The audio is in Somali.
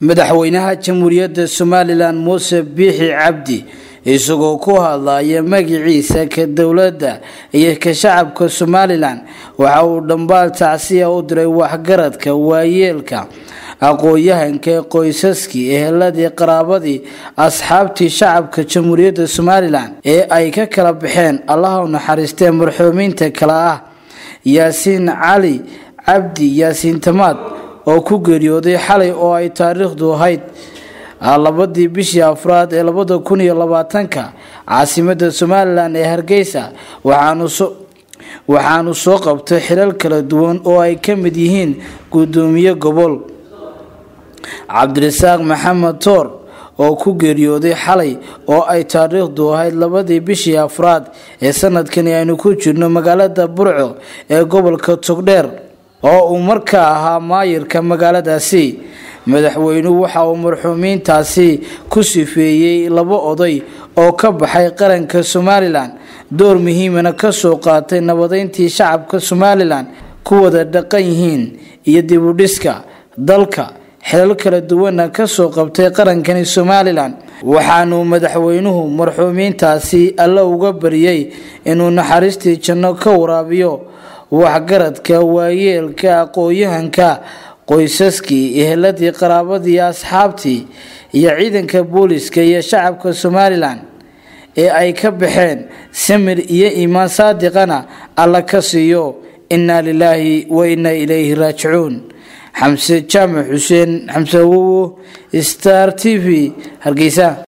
madaxweynaha jamhuuriyadda somalilan muuse biixi cabdi isagoo ku hadlaya magiciisa ka dowladda iyo ka shacabka somalilan waxa uu dhambaal tacsiya u diray waxgaradka waayeelka aqoon-yahanka qoysaskii eheladii qaraabadii asxaabtii shacabka jamhuuriyadda somalilan ee ay ka kala baxeen allaha u naxariistee marxuumiinta kale ah yaasiin cali cabdi yaasiin tamaad oo ku geeriyooday xalay oo ay taariikhdu ahayd labadii bishii afraad ee labada kun iyo labaatanka caasimada somalilan ee hargeysa waxaanu soo qabtay xilal kala duwan oo ay ka mid yihiin gudoomiye gobol cabdirasaaq maxamed toor oo ku geeriyooday xalay oo ay taariikhdu ahayd labadii bishii afraad ee sanadkani aynu ku jirno magaalada burco ee gobolka togdheer oo uu markaa ahaa maayirka magaaladaasi madaxweynuhu waxa uu marxuumiintaasi ku sifeeyey laba oday oo ka baxay qaranka somalilan door muhiimana kasoo qaatay nabadeyntii shacabka somalilan ku wada dhaqan yihiin iyo dibudhiska dalka xilal kala duwana kasoo qabtay qarankani somalilan waxaanuu madaxweynuhu marxuumiintaasi alle uga bariyey inuu naxariistii janno ka waraabiyo waxgaradka waayeelka aqoon-yahanka qoysaskii eheladii qaraabadii asxaabtii iyo ciidanka booliska iyo shacabka somalilan ee ay ka baxeen samir iyo iimaan saadiqana alla ka siiyo innaa lilaahi wa innaa ilayhi raajicuun xamse jaamac xuseen xamse awowo star t v hargeysa